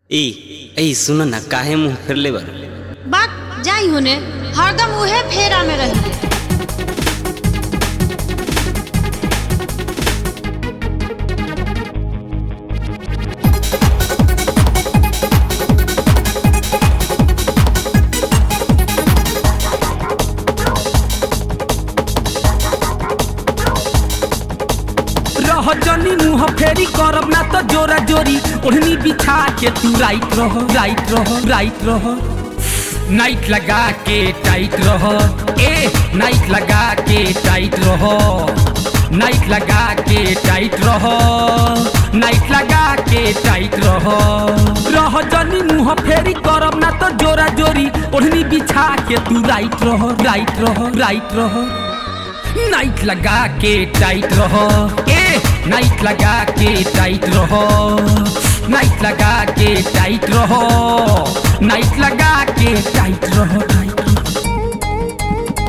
ए ए सुन ना काहे मुंह फेरले बारू बात जाई होने हरदम उहे फेरा में रही रह जनी मुंह फेरी करब ना तो जोरा जोरी ओढ़नी बिछा के तू राइट रह राइट रह राइट रह नाइट लगा के टाइट रह ए नाइट लगा के टाइट रह नाइट लगा के टाइट रह नाइट लगा के टाइट रह रह जनी मुंह फेरी करब ना तो जोरा जोरी ओढ़नी बिछा के तू राइट रह राइट रह राइट रह नाइट लगा के टाइट रहो ए नाइट लगा के टाइट रहो नाइट लगा के टाइट रहो नाइट लगा के टाइट रहो टाइट रहो।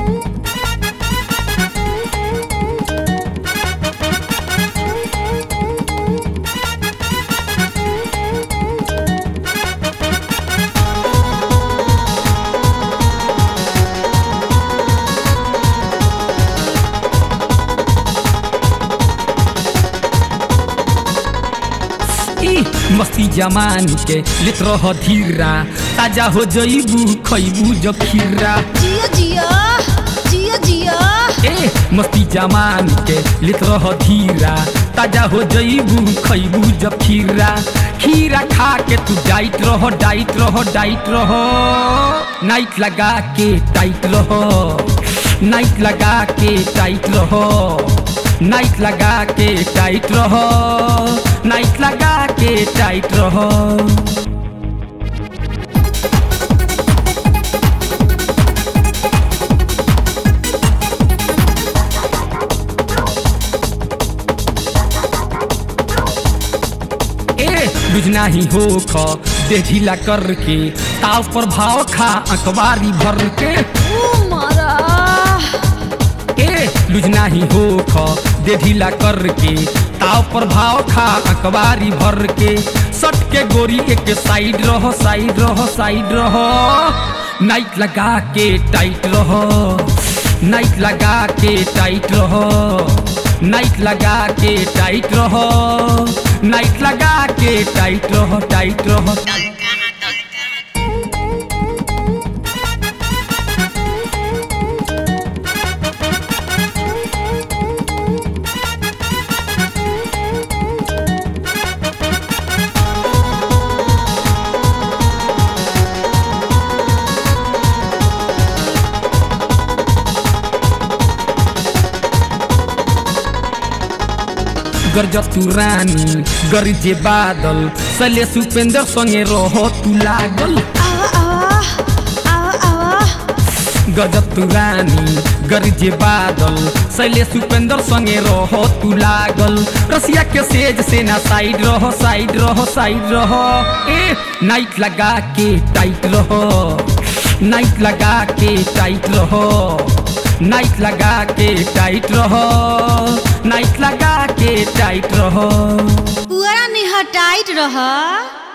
ई मस्ती जमान के लेत रह धीरा ताजा हो जईबू खईबू जो खीरा जिया जिया जिया जिया ए मस्ती जमान के लेत रह धीरा ताजा हो जईबू खईबू जब खीरा खीरा खा के तू डाइट रहो डाइट रहो डाइट रहो नाइट लगा के टाइट रहो नाइट लगा के टाइट रहो नाइट लगा के टाइट रहो नाइट लगा के टाइट रहो ए बुझना ही हो ख दे ढीला करके ताव पर भाव खा अखबारी भर के ओ मारा ए लुझना ही हो ख दे ढीला करके ताव पर भाव खा अखबारी भर के सट के गोरी एक साइड रहो साइड रहो साइड रहो नाइट लगा के टाइट रहो नाइट लगा के टाइट रहो नाइट लगा के टाइट रहो नाइट लगा के टाइट रहो टाइट रहो गरज तू रानी गरजे बादल सले सुपेंद्र संगे रहो तू लागल आवा आवा आवा आवा गजब तू रानी गरजे बादल सैले सुपेंद्र संगे रहो तू लागल रसिया के सेज से ना साइड रहो साइड रहो साइड रहो ए नाइट लगा के टाइट रहो नाइट लगा के टाइट रहो नाइट लगा के टाइट रहो नाइट लगा के टाइट रहो पुअरा निहटाइत रह